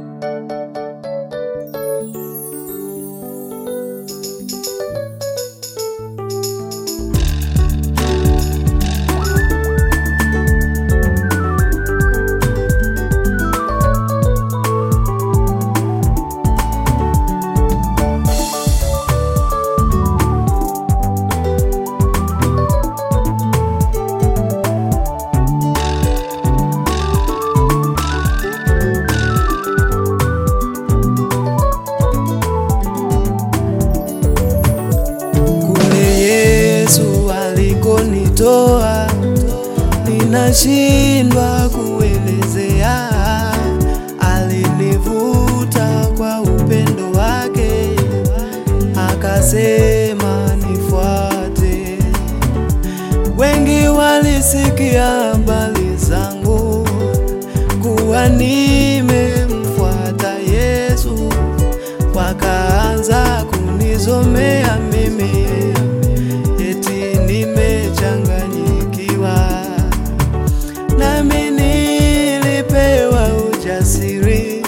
Kule Yesu alikonitoa, ninashindwa kuelezea. Alinivuta kwa upendo wake, akasema nifuate. Wengi walisikia habari zangu kuwa nimemfuata Yesu, wakaanza kunizomea mimi eti nimechanganyikiwa, nami nilipewa ujasiri,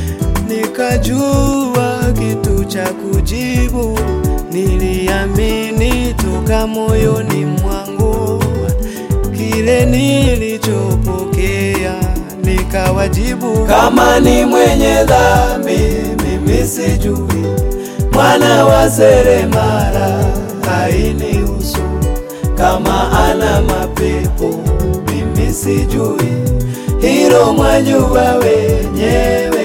nikajua kitu cha kujibu. Niliamini toka moyoni mwangu kile nilichopokea, nikawajibu kama ni mwenye dhambi mimi sijui, mwana wa seremala hainihusu, kama ana mapepo mimi sijui, hilo mwajua wenyewe.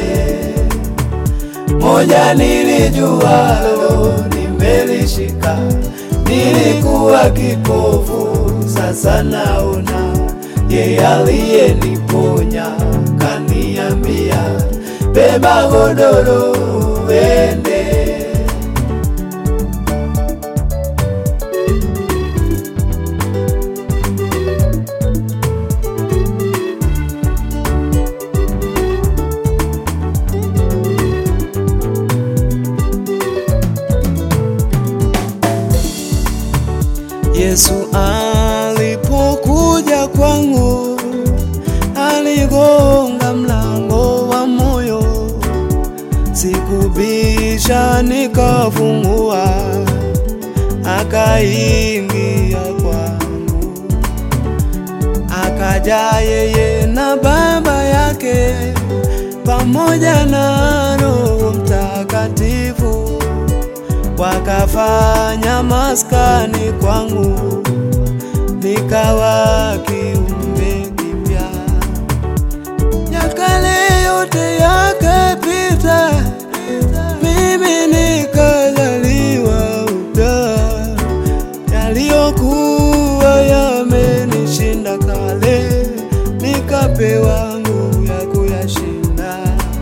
Moja nilijualo nimelishika, nilikuwa kipofu, sasa naona. Yeye aliyeniponya kaniambia, beba godoro uende. Yesu alipokuja kwangu, aligonga mlango wa moyo, sikubisha, nikafungua, akaingia kwangu, akaja yeye na Baba yake pamoja na Roho Mtakatifu wakafanya maskani kwangu, nikawa kiumbe kipya. Ya kale yote yakapita, mimi nikazaliwa upya. Yaliyokuwa yamenishinda kale, nikapewa nguvu ya kuyashinda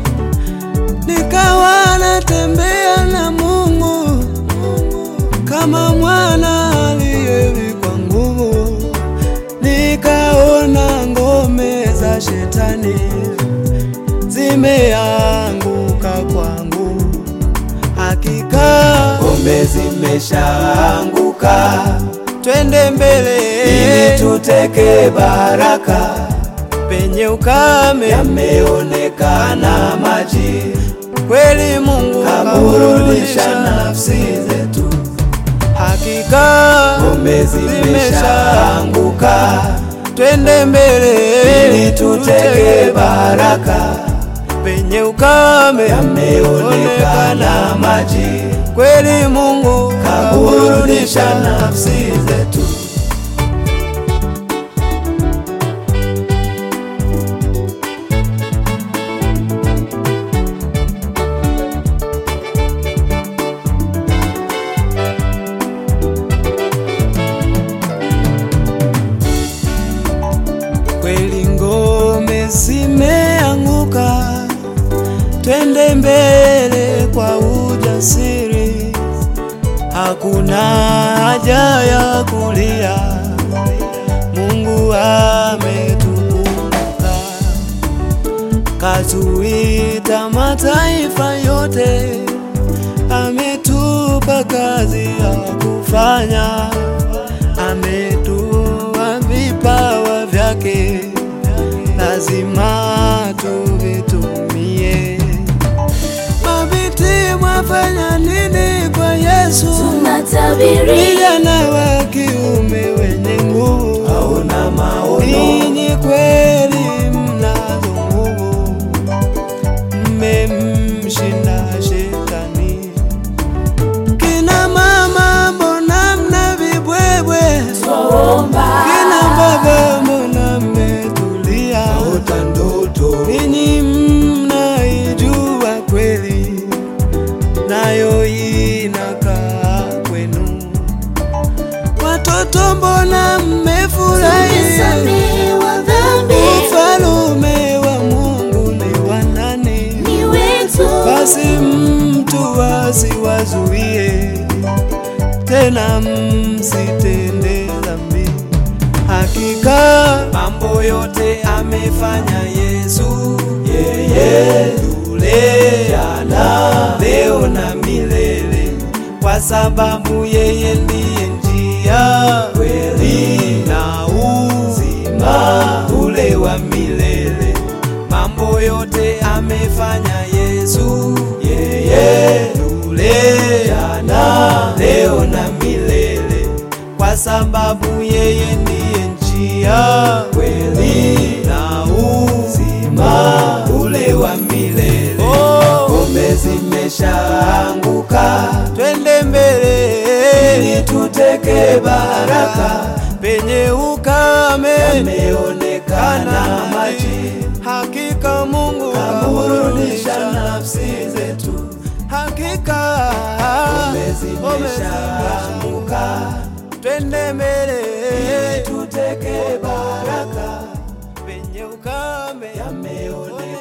nikawa natembea na Mungu kama mwana aliyevikwa nguvu, nikaona ngome za shetani zimeanguka kwangu, hakika ngome zimeshaanguka. Twende mbele ili tuteke baraka penye ukame yameonekana maji, kweli Mungu kaburudisha nafsi zetu, hakika ngome zimeshaanguka. Twende mbele ili tuteke baraka penye ukame yameonekana maji, kweli Mungu kaburudisha nafsi zetu. kweli ngome zimeanguka, twende mbele kwa ujasiri, hakuna haja ya kulia, Mungu ametukumbuka, katuita mataifa yote, ametupa kazi ya kufanya, ametupa vipawa vyake lazima tuvitumie. subiri, vijana wa kiume wenye nguvu, hauna maono, ninyi kweli mnazo nguvu, mmemshinda shetani. Kina mama, mbona mna vibwebwe? twaomba Kina baba, mbona mmetulia? ota ndoto, Ninyi mnaijua kweli, nayo inakaa kwenu. Watoto, mbona mmefurahi? tumesamehewa dhambi, Ufalume wa Mungu ni wa nani? ni wetu, Basi mtu asiwazuie tena, msitende dhambi. Hakika mambo yote amefanya Yesu, yeye yule jana, leo na milele, kwa sababu yeye ndiye njia, kweli na uzima ule wa milele. Mambo yote amefanya Yesu, yeye yule jana, leo na milele, kwa sababu yeye ndiye njia, kweli na uzima ule wa milele. Ngome zimeshaanguka, twende mbele ili tuteke baraka. Penye ukame yameonekana maji, hakika Mungu kaburudisha nafsi zetu, hakika ngome zimeshaanguka, twende mbele ili tuteke baraka, penye ukame yameonekana